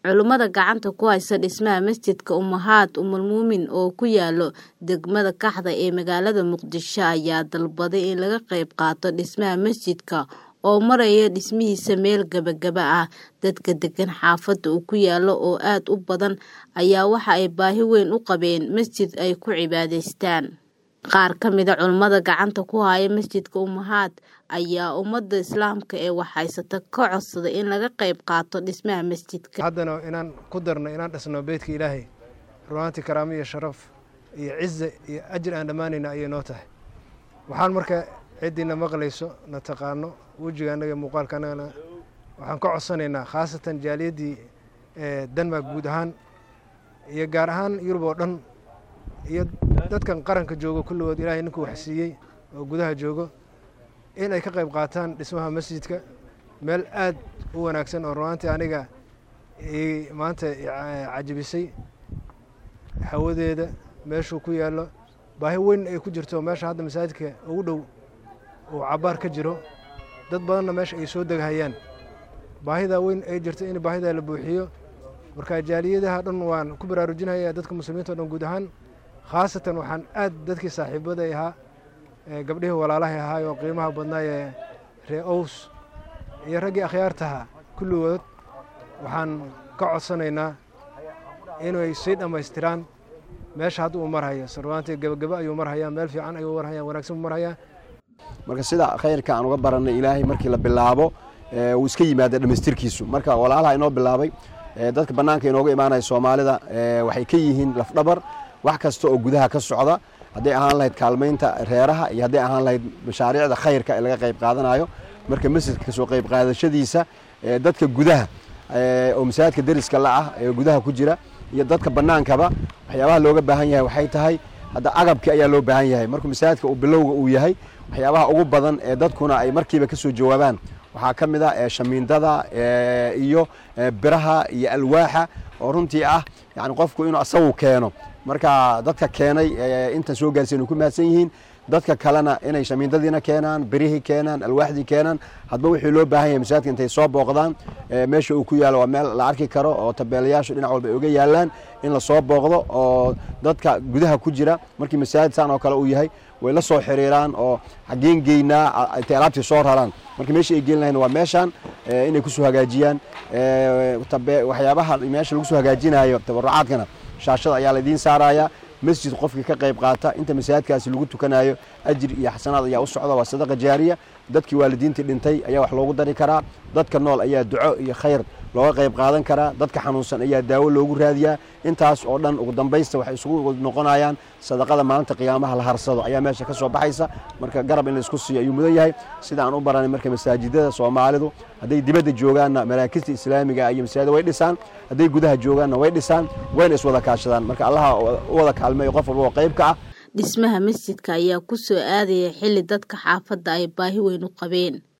Culummada gacanta ku haysa dhismaha masjidka Ummahaat Ummulmu'miniin oo ku yaala degmada Kaxda ee magaalada Muqdisho ayaa dalbaday in laga qayb qaato dhismaha masjidka oo maraya dhismihiisa meel gabagaba ah. Dadka degan xaafadda uu ku yaalo oo aad u badan ayaa waxa ay baahi weyn u qabeen masjid ay ku cibaadaystaan. Qaar ka mid ah culummada gacanta ku haya masjidka Ummahaat ayaa ummadda Islaamka ee wax haysata ka codsaday in laga qayb qaato dhismaha masjidka. haddana inaan ku darno inaan dhisno beydka ilaahay runaantii karaamo iyo sharaf iyo cize iyo ajir aan dhammaanayna ayay noo tahay waxaan marka ciddiina maqlayso na taqaano wejiga annaga muuqaalka annagana waxaan ka codsanaynaa khaasatan jaaliyaddii denmark guud ahaan iyo gaar ahaan yurub oo dhan iyo dadkan qaranka joogo kulligood ilaahay ninkuu wax siiyey oo gudaha joogo in ay ka qayb qaataan dhismaha masjidka meel aad u wanaagsan oo runaantii aniga maanta cajabisay hawadeeda meeshuu ku yaallo baahi weyn ay ku jirto meesha hadda masaajidka ugu dhow uu cabaar ka jiro dad badanna meesha ay soo deghayaan baahidaa weyn ay jirto in baahidaa la buuxiyo marka jaaliyadaha dhan waan ku baraarujinaya dadka muslimiinta o dhan guud ahaan khaasatan waxaan aad dadkii saaxiibaday ahaa gabdhihii walaalahay ahaay oo qiimaha badnaayee ree ows iyo raggii akhyaartaha kulligood waxaan ka codsanaynaa inay sii dhammaystiraan meesha hadda uu marhayo sarwaantii gebagaba ayuu marhayaa meel fiican ayuu marhayaa wanaagsan buu marhayaa marka sida khayrka aan uga barannay ilaahay markii la bilaabo wuu iska yimaada dhammaystirkiisu marka walaalaha inoo bilaabay dadka bannaanka inooga imaanaya soomaalida waxay ka yihiin lafdhabar wax kasta oo gudaha ka socda hadday ahaan lahayd kaalmaynta reeraha iyo hadday ahaan lahayd mashaariicda khayrka ee laga qayb qaadanayo marka masjidka kasoo qayb qaadashadiisa dadka gudaha oo masaajidka deriska la ah ee gudaha ku jira iyo dadka bannaankaba waxyaabaha looga baahan yahay waxay tahay hadda agabkii ayaa loo baahan yahay markuu masaajidka uu bilowga uu yahay waxyaabaha ugu badan ee dadkuna ay markiiba ka soo jawaabaan waxaa ka mid ah shamiindada iyo biraha iyo alwaaxa oo runtii ah yani qofku inuu asagu keeno marka dadka keenay intan soo gaarsiin ku mahadsan yihiin dadka kalena inay shamiindadiina keenaan birihii keenaan alwaaxdii keenaan hadba wixii loo baahan yahay masaajidka intay soo booqdaan meesha uu ku yaalo waa meel la arki karo oo tabeelayaashu dhinac walba ay uga yaalaan in la soo booqdo oo dadka gudaha ku jira markii masaajid saan oo kale uu yahay way la soo xiriiraan oo xaggeen geynaa intay alaabtii soo raraan marka meesha ay geyn lahayn waa meeshaan inay kusoo hagaajiyaan waxyaabaha meesha lagu soo hagaajinayo tabarucaadkana shaashada ayaa laydiin saarayaa masjid qofkii ka qayb qaata inta masaajidkaasi lagu tukanayo ajir iyo xasanaad ayaa u socda waa sadaqa jaariya dadkii waalidiintii dhintay ayaa wax loogu dari karaa dadka nool ayaa duco iyo khayr looga qayb qaadan karaa dadka xanuunsan ayaa daawo loogu raadiyaa intaas oo dhan ugu dambaysta waxay isugu noqonayaan sadaqada maalinta qiyaamaha la harsado ayaa meesha ka soo baxaysa marka garab in laisku siiyo ayuu mudan yahay sida aan u baranay marka masaajidada soomaalidu hadday dibadda joogaanna maraakista islaamiga iyo masaajida way dhisaan hadday gudaha joogaanna way dhisaan wayna iswada kaashadaan marka allaha u wada kaalmeeyo qof walba oo qayb ka ah dhismaha masjidka ayaa ku soo aadaya xilli dadka xaafadda ay baahi weyn u qabeen